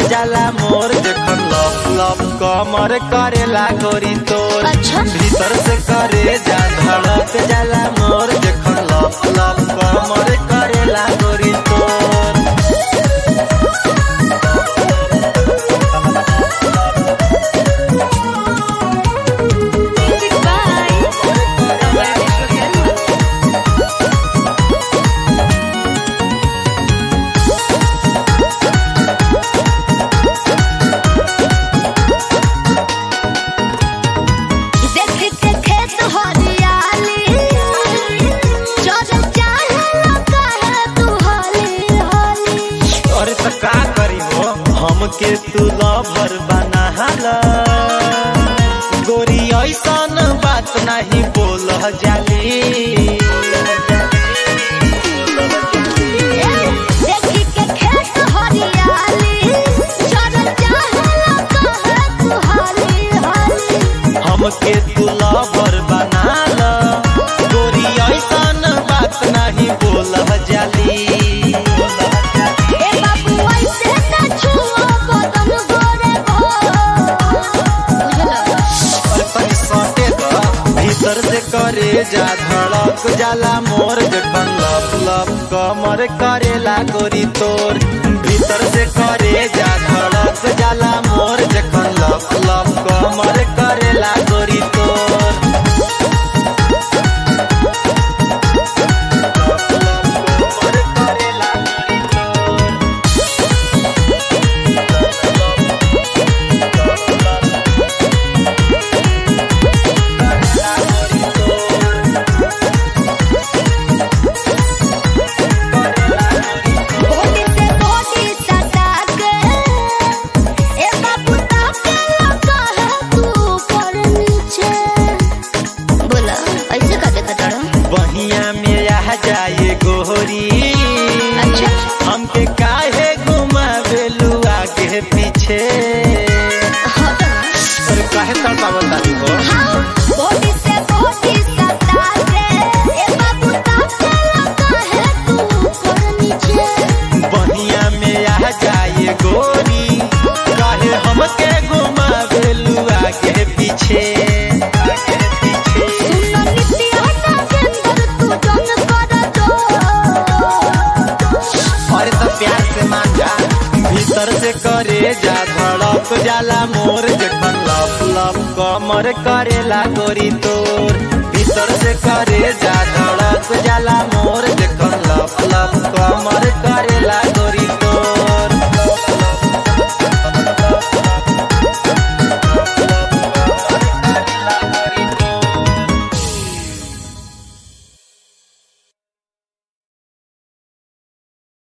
जाला मोर जखन लप लप कमर करेला गोरी तोर अच्छा। भीतर से करे जा धड़क जाला मोर जखन लप लप कमर करेला गोरी तोर देख के खेत हरियाली चल चाहे लगा है तू हाली हाली अरे त का करी हो हमके तू लवर बनाला गोरी ऐसन बात नहीं बोल जाली देख के खेत हरियाली चल चाहे लगा है तू हाली हाली हमके तू लवर बनाला गोरी ऐसन बात नहीं बोल जाली ए बाबू ऐसे न छुओ बदन गोरे भो बुझला और तनी सटे द भीतर से करे जा धड़क जाला मोर जखन लप लप कमर करेला गोरी तोर भीतर से करे जा धड़क जाला मोर जखन लप लप कमर करेला गोरी तोर लप लप कमर करेला गोरी तोर बॉडी से बॉडी सटा के ए बाबू ताके लगा है तू पर नीचे बोला ऐसे का देखा तारा बहिया में आ जाए गोरी अच्छा हमके काहे घुमावेलू आगे पीछे हाँ तो और काहे तड़पावत तारी हो हाँ बॉडी से बॉडी सटा के ए बाबू ताके लगा है तू पर नीचे बहिया में आ जाए गोरी काहे हमके घुमावेलू आगे पीछे आगे पीछे सुनो नित्य हटा के अंदर तू जन कर दो अरे तो प्यार से मान जा भीतर से करे जा धड़क जाला मोर जखन लप लप कमर करेला गोरी तो